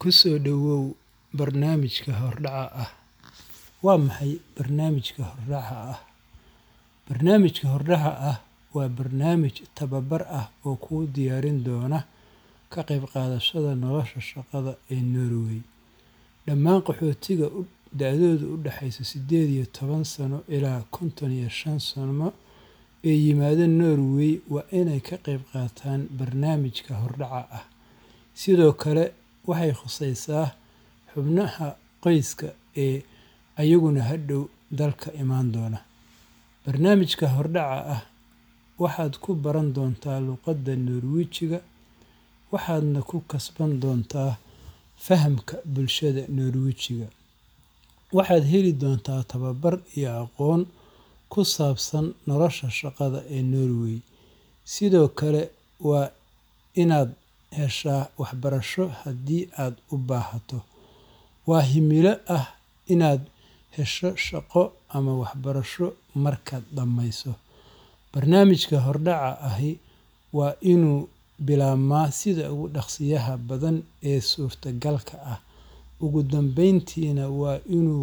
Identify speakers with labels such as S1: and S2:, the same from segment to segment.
S1: Ku soo dhawow barnaamijka hordhaca ah. Waa maxay barnaamijka hordhaca ah? Barnaamijka hordhaca ah waa barnaamij tababar ah oo kuu diyaarin doona ka qayb qaadashada nolosha shaqada ee Norway. Dhammaan qaxootiga da'doodu u dhaxayso sided iyo toban sano ilaa konton iyo shan sano ee yimaada Norway waa inay ka qayb qaataan barnaamijka hordhaca ah. Sidoo kale, waxay khusaysaa xubnaha qoyska ee iyaguna hadhow dalka iman doona. Barnaamijka hordhaca ah waxaad ku baran doontaa luqadda Norwijiga, waxaadna ku kasban doontaa fahamka bulshada Norwijiga. Waxaad heli doontaa tababar iyo aqoon ku saabsan nolosha shaqada ee Norway. Sidoo kale, waa inaad heshaa waxbarasho haddii aad u baahato. Waa himilo ah inaad hesho shaqo ama waxbarasho markaad dhammayso. Barnaamijka hordhaca ahi waa inuu bilaabmaa sida ugu dhaqsiyaha badan ee suurtagalka ah, ugu dambeyntiina waa inuu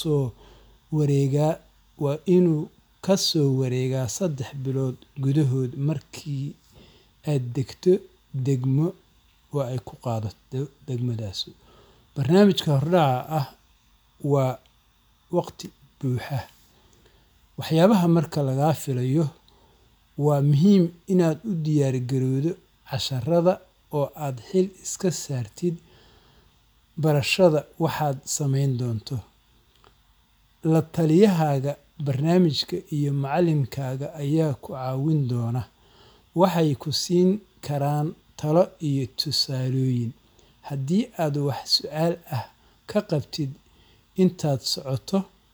S1: ka soo wareegaa saddex bilood gudahood markii aad degto degmo ay ku qaadato degmadaas. Barnaamijka hordhaca ah waa waqti buuxa. Waxyaabaha marka lagaa filayo waa muhiim inaad u diyaar garowdo casharrada oo aad xil iska saartid barashada waxaad samayn doonto. La-taliyahaaga barnaamijka iyo macallinkaaga ayaa ku caawin doona. Waxay ku siin karaan talo iyo tusaalooyin. Haddii aad wax su'aal ah ka qabtid intaad socoto,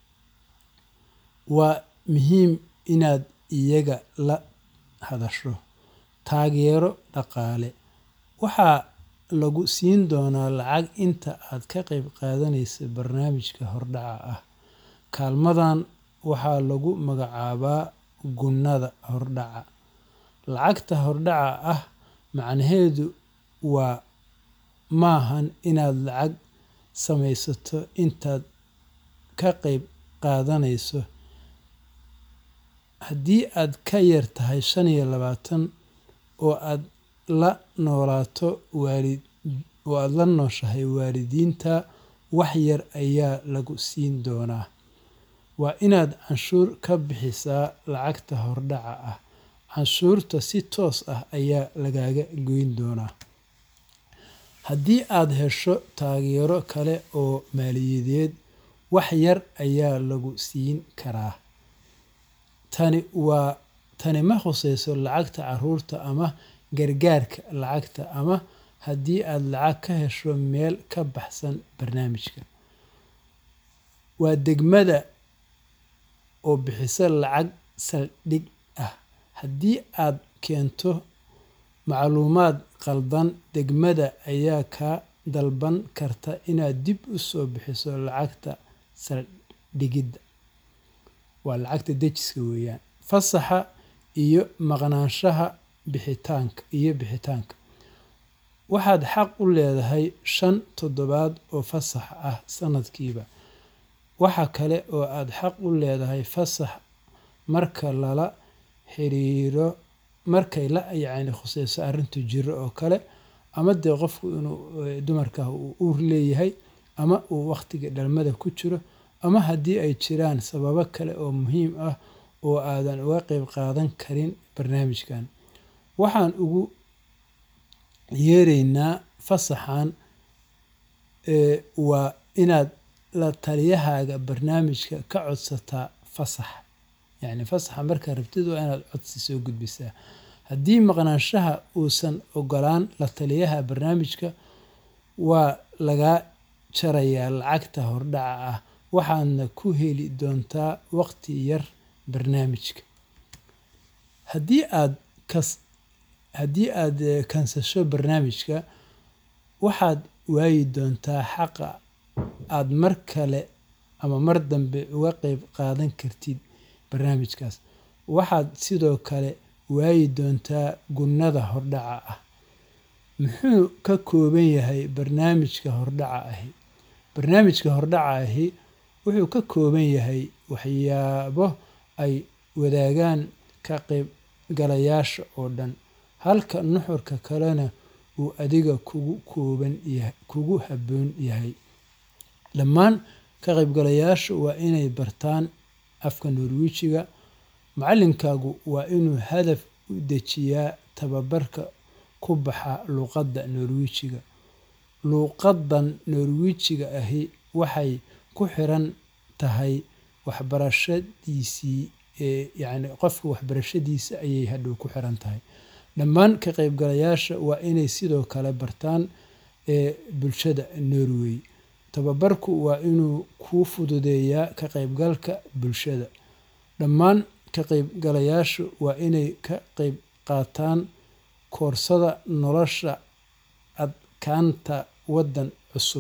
S1: waa muhiim inaad iyaga la hadasho. Taageero dhaqaale: Waxaa lagu siin doonaa lacag inta aad ka qayb qaadanayso barnaamijka hordhaca ah. Kaalmadan waxaa lagu magacaabaa "gunnada hordhaca". Lacagta hordhaca ah macnaheedu maahan inaad lacag samaysato intaad ka qayb qaadanayso. Haddii aad ka yar tahay shan iyo labatan oo aad la nooshahay waalidiinta, wax yar ayaa lagu siin doonaa. Waa inaad canshuur ka bixisaa lacagta hordhaca ah. Canshuurta si toos ah ayaa lagaaga goyn doonaa. Haddii aad hesho taageero kale oo maaliyadeed, wax yar ayaa lagu siin karaa. Tani ma khusayso lacagta carruurta ama gargaarka lacagta ama haddii aad lacag ka hesho meel ka baxsan barnaamijka. Waa degmada oo bixisa lacag saldhig ah. Haddii aad keento macluumaad khaldan, degmada ayaa kaa dalban karta inaad dib u soo bixiso lacagta saldhigida. Fasaxa iyo maqnaanshaha bixitaanka: Waxaad xaq u leedahay shan toddobaad oo fasax ah sanadkiiba. Waxa kale oo aad xaq u leedahay fasax marka lala xiriiro markay la khusayso arrinta jirro oo kale, ama dee qofku inuu dumarka uu uur leeyahay, ama uu waqtiga dhalmada ku jiro, ama haddii ay jiraan sababo kale oo muhiim ah oo aadan uga qayb qaadan karin barnaamijkan. Waxaan ugu yeeraynaa fasaxan, waa inaad la-taliyahaaga barnaamijka ka codsataa fasax. Fasaxa markaad rabtid waa inaad codsi soo gudbisaa. Haddii maqnaanshaha uusan oggolaan la-taliyaha barnaamijka, waa lagaa jarayaa lacagta hordhaca ah, waxaadna ku heli doontaa waqti yar barnaamijka. Haddii aad kansasho barnaamijka, waxaad waayi doontaa xaqa aad mar kale ama mar dambe uga qayb qaadan kartid barnaamijkaas. Waxaad sidoo kale waayi doontaa gunnada hordhaca ah. muxuu ka kooban yahay barnaamijka hordhaca ahi barnaamijka hordhaca ahi wuxuu ka kooban yahay waxyaabo ay wadaagaan ka qaybgalayaasha oo dhan halka nuxurka kalena uu adiga kugu kooban yahay kugu habboon yahay dhammaan ka qaybgalayaashu waa inay bartaan afka norwijiga macallinkaagu waa inuu hadaf u dejiyaa tababarka ku baxa luuqadda norwijiga luuqaddan norwijiga ahi waxay ku xiran tahay waxbarashadiisii yacni qofka waxbarashadiisa ayay hadhow ku xiran tahay dhammaan ka qaybgalayaasha waa inay sidoo kale bartaan bulshada norway tababarku waa inuu kuu fududeeyaa ka qaybgalka bulshada dhammaan ka qaybgalayaashu waa inay ka qayb qaataan koorsada nolosha adkaanta waddan cusub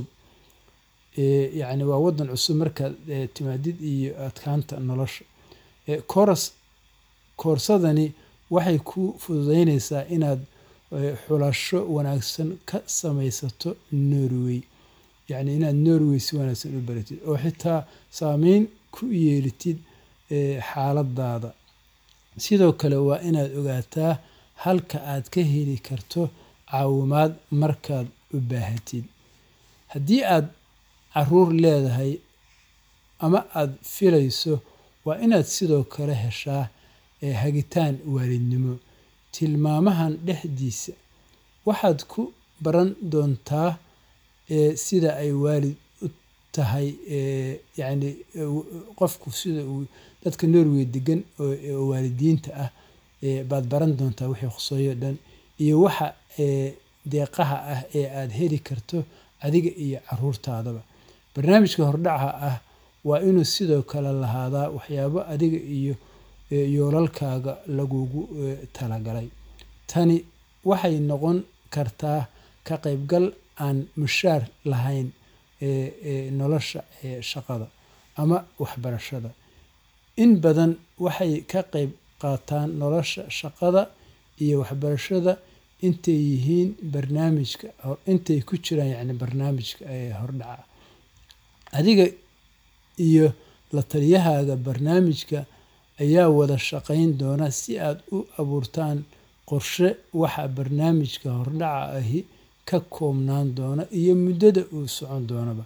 S1: yacni waa waddan cusub markaad timaadid iyo adkaanta nolosha koras koorsadani waxay ku fududeyneysaa inaad xulasho wanaagsan ka samaysato norway yacni inaad norway si wanaagsan u baratid oo xitaa saameyn ku yeelitid xaaladaada sidoo kale waa inaad ogaataa halka aad ka heli karto caawimaad markaad u baahatid haddii aad caruur leedahay ama aad filayso waa inaad sidoo kale heshaa hagitaan waalidnimo tilmaamahan dhexdiisa waxaad ku baran doontaa sida ay waalid u tahay yacni qofku sida uu dadka norway degan oo waalidiinta ah baad baran doontaa wixii khuseeyo dhan iyo waxa deeqaha ah ee aad heli karto adiga iyo caruurtaadaba barnaamijka hordhaca ah waa inuu sidoo kale lahaadaa waxyaabo adiga iyo yoolalkaaga lagugu talagalay tani waxay noqon kartaa ka qaybgal aan mushaar lahayn nolosha shaqada ama waxbarashada in badan waxay ka qayb qaataan nolosha shaqada iyo waxbarashada intay yihiin barnaamijka intay ku jiraan yacni barnaamijka hordhaca adiga iyo la taliyahaaga barnaamijka ayaa wada shaqayn doona si aad u abuurtaan qorshe waxa barnaamijka hordhaca ahi ka koobnaan doona iyo muddada uu socon doonaba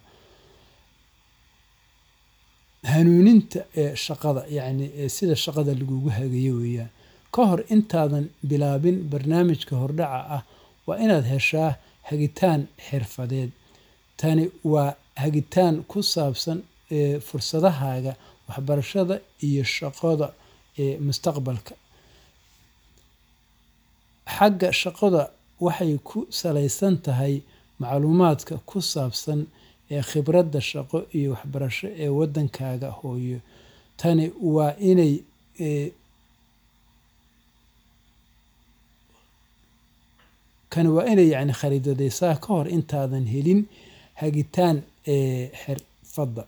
S1: hanuuninta ee shaqada yacni sida shaqada lagugu hagayo weeyaan ka hor intaadan bilaabin barnaamijka hordhaca ah waa inaad heshaa hagitaan xirfadeed tani waa hagitaan ku saabsan fursadahaaga waxbarashada iyo shaqada ee mustaqbalka xagga shaqada waxay ku salaysan tahay macluumaadka ku saabsan ee khibradda shaqo iyo waxbarasho ee waddankaaga hooyo tani waa inay kani waa inay yacni khariidadeysaa ka hor intaadan helin hagitaan xirfadda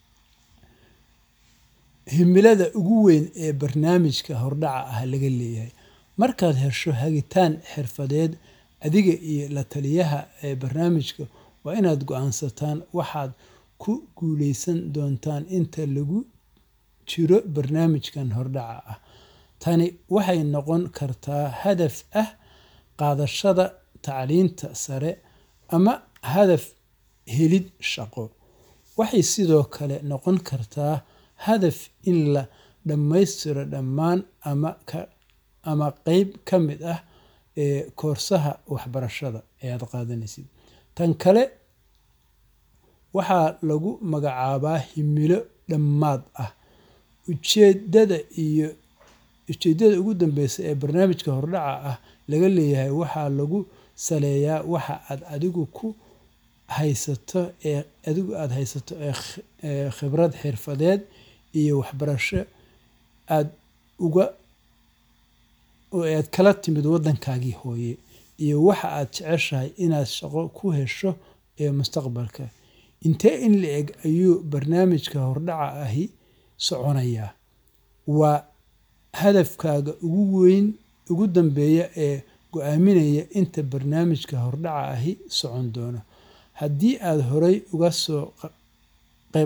S1: himilada ugu weyn ee barnaamijka hordhaca ah laga leeyahay markaad hesho hagitaan xirfadeed adiga iyo la taliyaha ee barnaamijka waa inaad go-aansataan waxaad ku guuleysan doontaan inta lagu jiro barnaamijkan hordhaca ah tani waxay noqon kartaa hadaf ah qaadashada tacliinta sare ama hadaf helid shaqo waxay sidoo kale noqon kartaa hadaf in la dhammaystiro dhammaan ama ka ama qeyb ka mid ah ee koorsaha waxbarashada ee aad qaadanaysid tan kale waxaa lagu magacaabaa himilo dhammaad ah ujeedada iyo ujeedada ugu dambeysa ee barnaamijka hordhaca ah laga leeyahay waxaa lagu saleeyaa waxa aad adigu ku haysato ee adigu aada haysato ee khibrad xirfadeed iyo waxbarasho aada uga oo aad kala timid waddankaagii hooye iyo waxa aad jeceshahay inaad shaqo ku hesho ee mustaqbalka intee in la eg ayuu barnaamijka hordhaca ahi soconayaa waa hadafkaaga ugu weyn ugu dambeeya ee go-aaminaya inta barnaamijka hordhaca ahi socon doono haddii aad horay uga soo qayb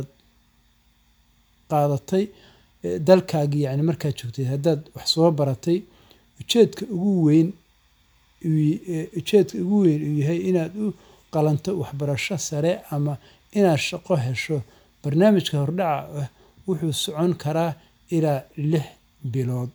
S1: qaadatay dalkaagii yacni markaad joogtay haddaad wax soo baratay ujeedka ugu weyn ujeedka ugu weyn uu yahay inaad u qalanto waxbarasho sare ama inaad shaqo hesho barnaamijka hordhaca ah wuxuu socon karaa ilaa lix bilood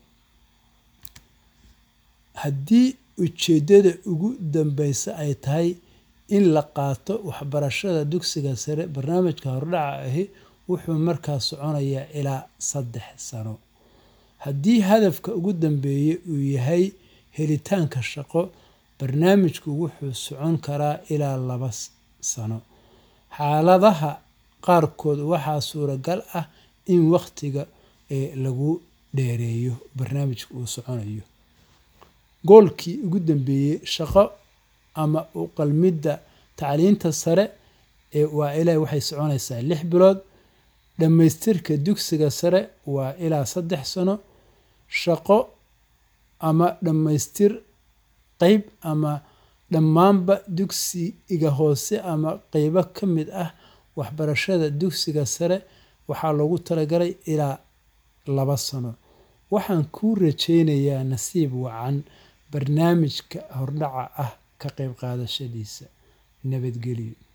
S1: haddii ujeeddada ugu dambeysa ay tahay in la qaato waxbarashada dugsiga sare barnaamijka hordhaca ahi wuxuu markaa soconayaa ilaa saddex sano haddii hadafka ugu dambeeya uu yahay helitaanka shaqo barnaamijku wuxuu socon karaa ilaa laba sano xaaladaha qaarkood waxaa suuragal ah in wakhtiga lagu dheereeyo barnaamijka uu soconayo goolkii ugu dambeeyey shaqo ama u qalmidda tacliinta sare waa ilaa waxay soconaysaa lix bilood dhammaystirka dugsiga sare waa ilaa saddex sano shaqo ama dhammaystir qeyb ama dhammaanba dugsiga hoose ama qeybo ka mid ah waxbarashada dugsiga sare waxaa loogu talagalay ilaa laba sano waxaan kuu rajeynayaa nasiib wacan barnaamijka hordhaca ah ka qayb qaadashadiisa nabadgelyo